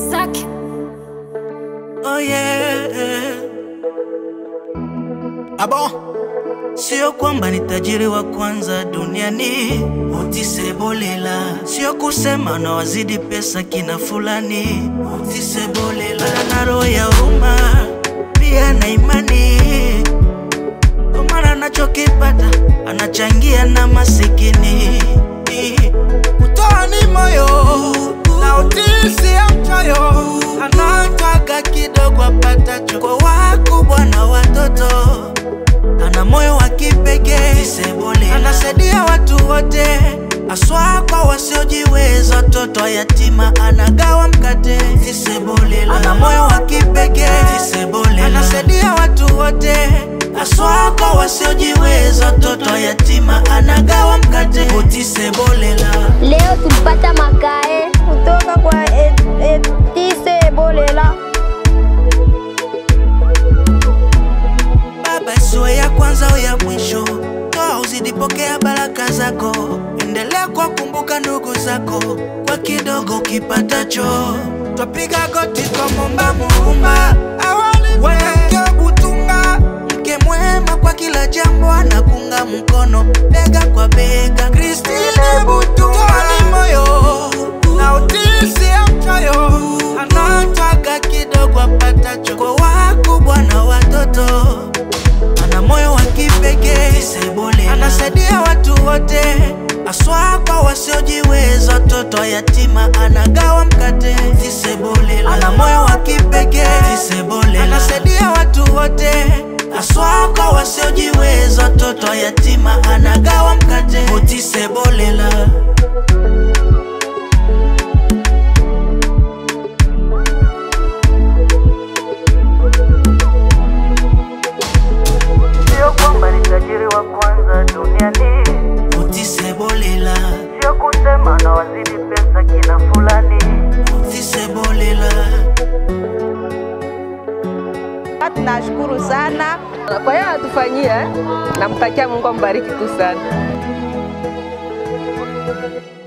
Zack. Oh yeah. Abo, sio kwamba ni tajiri wa kwanza duniani, utisebolela. Sio kusema na wazidi pesa kina fulani, utisebolela. Na roho ya huruma pia na imani, kwa maana anachokipata anachangia na masikini. Kutoa ni moyo na utisi ya mchoyo, anataka kidogo apatacho kwa wakubwa na watoto. Ana moyo wa kipekee, anasaidia watu wote, aswa kwa wasiojiweza, watoto yatima, anagawa mkate. Ana moyo wa kipekee, anasaidia watu wote, aswa kwa wasiojiweza, watoto yatima, anagawa mkate. Utisebolela. Leo tulipata makae kutoka kwa Et- Etise Bolela. Baba isiwe ya kwanza au ya mwisho, toa uzidi pokea baraka zako, endelea kuwakumbuka ndugu zako kwa kidogo kipatacho. Twapiga goti kwa momba muumba, awali mwanamke butunga, mke mwema kwa kila jambo, anakunga mkono bega kwa bega. Christine Butunga ni moyo na utisi ya mchoyo, anataka kidogo apatacho kwa wakubwa na watoto ana moyo wa kipekee, anasaidia watu wote, aswa kwa wasiojiweza, watoto yatima, anagawa mkate. Ana moyo wa kipekee, anasaidia watu wote, aswa kwa wasiojiweza, watoto yatima, anagawa mkate. Utisebolela. Sio kwamba ni tajiri wa kwanza duniani, Utisebolela. sio kusema na wazidi pesa kina fulani. Utisebolela. Tunashukuru sana kwa hiyo anatufanyia, namtakia Mungu ambariki tu sana.